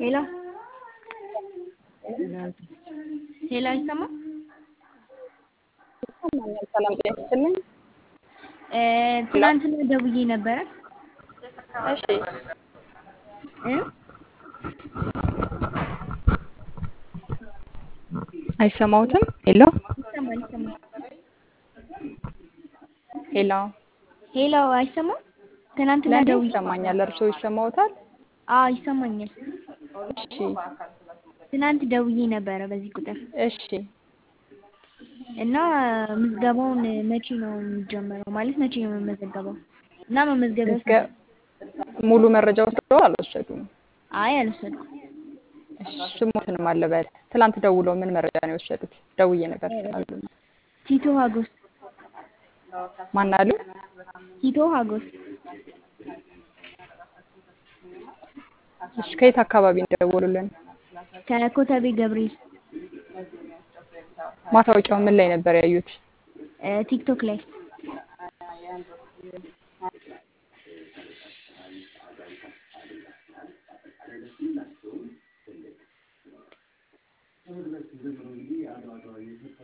ሄሎ ሄሎ አይሰማም? ይሰማኛል። ሰላም ጤና ይስጥልኝ። እ ትናንትና ደውዬ ነበረ እሺ እ አይሰማዎትም? ሄሎ ይሰማል ይሰማል። ሄሎ ሄሎ አይሰማም? ትናንትና ለእኔ ደውዬ ይሰማኛል። እርስዎ ይሰማዎታል? አዎ ይሰማኛል። እሺ ትናንት ደውዬ ነበረ በዚህ ቁጥር እሺ እና ምዝገባውን መቼ ነው የሚጀመረው? ማለት መቼ ነው የምመዘገበው? እና መመዝገቢያ ምዝገ- ሙሉ መረጃ ወስደው አልወሰዱም? አይ አልወሰድኩም። እሺ ስሞትንም አልበል። ትላንት ደውለው ምን መረጃ ነው የወሰዱት? ደውዬ ነበር ስላሉ ነው። ቲቶ ሀጎስ ማን አሉ? ቲቶ ሀጎስ እሺ ከየት አካባቢ እንደደወሉልን? ከኮተቤ ገብርኤል ማስታወቂያው ምን ላይ ነበር ያዩት? እ ቲክቶክ ላይ